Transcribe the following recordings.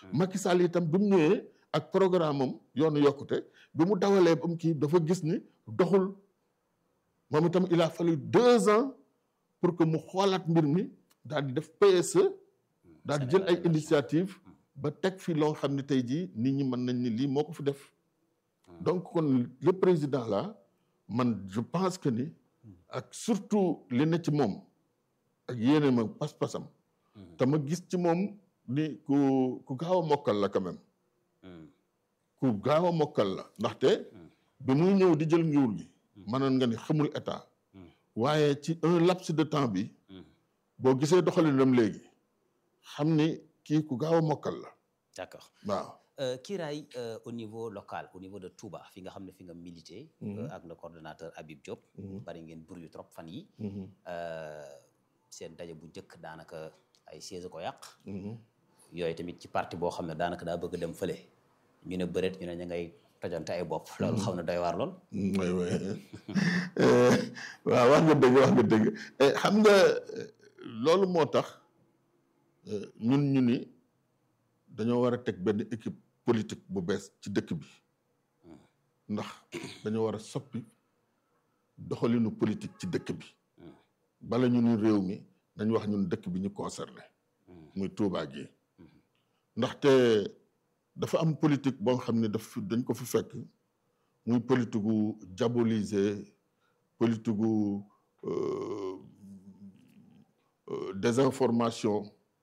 Macky Sall itam bi mu ñëwee ak programme am yoonu yokkute bi mu dawalee ba mu kii dafa gis ni doxul moom itam il a fallu deux ans pour que mu xoolaat mbir mi daal di def PSE daal di jël ay initiative ba teg fi loo xam ne tey jii nit ñi mën nañ ni lii moo ko fi def donc kon le président là man je pense que ni ak surtout li ne ci moom ak yéene ma pas-pasam te ma gis ci moom ni ku ku gaaw a mokkal la quand même ku gaaw a mokkal la ndaxte bi muy ñëw di jël nguur gi mënoon nga ni xamul état waaye ci un laps de temps bi boo gisee doxalinam léegi xam ni kii ku gaaw a mokkal la d'accord waaw kiiraay au niveau local au niveau de Touba fi nga xam ne fi nga milité ak le coordonnateur Habib Diop bari ngeen bur yu trop fan yi seen daje bu njëkk daanaka ay siège ko yàq yooyu tamit ci parti boo xam ne daanaka daa bëgg dem fële ñu ne bëreet ñu ne ña ngay tojante ay bopp loolu xaw na doy waar lool oui oui waaw wax nga dëgg wax nga dëgg xam nga loolu moo tax ñun ñu ni dañoo war a teg benn équipe politique bu bees ci dëkk bi ndax dañoo war a soppi doxalinu politique ci dëkk bi bala ñu ni réew mi dañ wax ñun dëkk bi ñu concerné muy Touba gi ndaxte dafa am politique boo xam ne daf dañ ko fi fekk muy politique gu diaboliser politique gu désinformation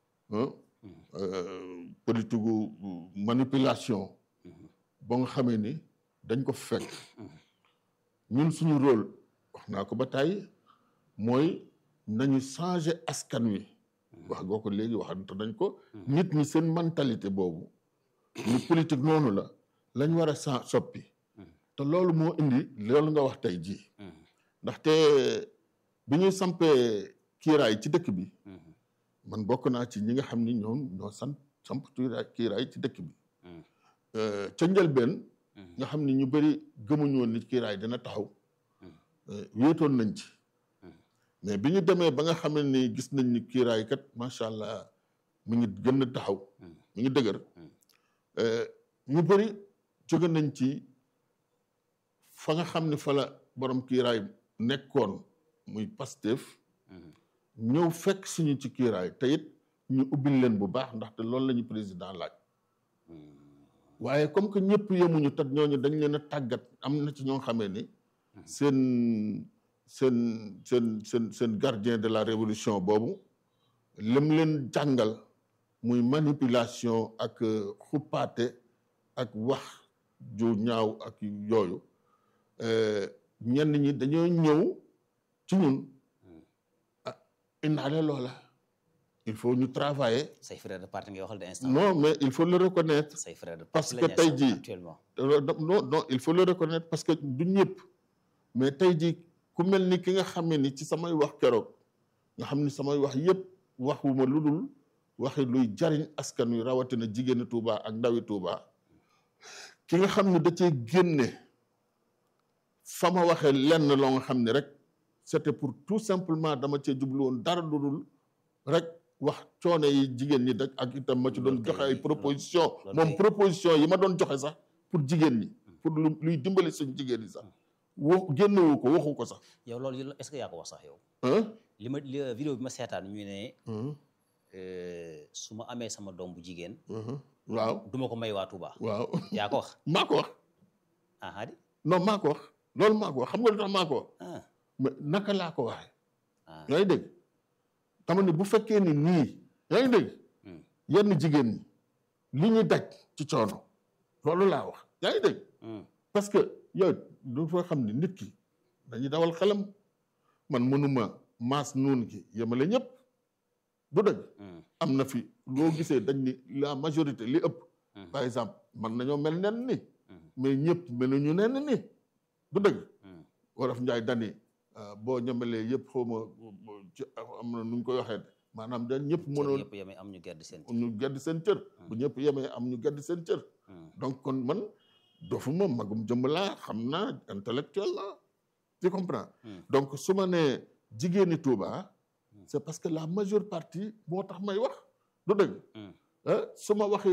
politique gu manipulation ba nga xamee ni dañ ko fi fekk ñun suñu rôle wax naa ko ba tàyyi mooy nañu changer askan wi wax goo ko léegi waxante nañ ko nit ñi seen mentalité boobu ni politique noonu la lañ war a sa soppi te loolu moo indi loolu nga wax tey jii ndaxte bi ñuy sampee kiiraay ci dëkk bi man bokk naa ci ñi nga xam ni ñoom ñoo sant samp kiiraay ci dëkk bi ca njëlbeen nga xam ni ñu bëri gëmuñu woon ni kiiraay dina taxaw wéetoon nañ ci mais bi ñu demee ba nga xam ne ni gis nañ ni kiiraay kat macha allah mi ngi gën a taxaw mi ngi dëgër ñu bëri jóge nañ ci fa nga xam ne fa la borom kiiraay nekkoon muy Pastef ñëw fekk suñu ci kiiraay te it ñu ubbil leen bu baax ndaxte loolu la ñu président laaj waaye comme que ñëpp yemuñu tat ñooñu dañ leen a tàggat am na ci ñoo xamee ni seen seen seen seen seen gardien de la révolution boobu lim leen jàngal muy manipulation ak xuppaate ak wax ju ñaaw ak yooyu ñenn ñi dañoo ñëw ci ñun ah indaale loola il faut ñu travailler. say frère de parti nga waxal de instant. non mais il faut le reconnaître. say frère de parce parti que tey jii actuellement. non non il faut le reconnaître parce que du ñëpp mais tey jii ku mel ni ki nga xam ne ni ci samay wax keroog nga xam ni samay wax yëpp waxuma lu dul waxi luy jariñ askan wi rawatina jigéeni Touba ak ndawi Touba ki nga xam ne da cee génne fa ma waxee lenn loo nga xam ne rek c'était pour tout simplement dama cee jublu woon dara lu dul rek wax coono yi jigéen ñi rek ak itam ma ci doon joxe ay proposition moom proposition yi ma doon joxe sax pour jigéen ñi pour lu luy dimbali suñu jigéen ñi sax wo génnewu ko waxu ko sax yow loolu est-ce que yaa ko wax sax yow. ah li ma li vidéo bi ma seetaan ñu ne su ma amee sama doom bu jigéen. waaw du ma ko may waa Touba. waaw yaa ko wax. maa ko wax ah hadi non maa ko wax loolu maa ko wax xam nga lu tax maa ko wax ah mais naka laa ko waxee ah yaa ngi dégg tama ni bu fekkee ni nii yaa ngi dégg Hmm. yenn jigéen ñi li ñuy daj ci coono loolu laa wax yaa ngi dégg Hmm. parce que yow du fa xam ni nit ki dañuy dawal xelam man mënuma maas nuun gi yemale ñëpp du dëgg Hmm. am na fi loo gisee dañ ni la majorité li ëpp Hmm. par exemple man nañoo mel nen ni Hmm. mais ñëpp meluñu nen ni du dëgg Hmm. wolof njaay dani ah, boo ñamalee yëpp xaw ma ci am na nu ñu koy waxee maanaam dañ ñëpp cër mënoon yëpp yemee am ñu gedd seen. ñu gedd seen cër bu ñëpp yemee am ñu gedd seen cër Hmm. donc kon man dofuma magum jëmm laa xam naa intellectuel la tu comprends Hmm. donc su ma nee jigéeni Touba c'est parce que la majeure partie moo tax may wax du dëgg Hmm. ah su ma waxee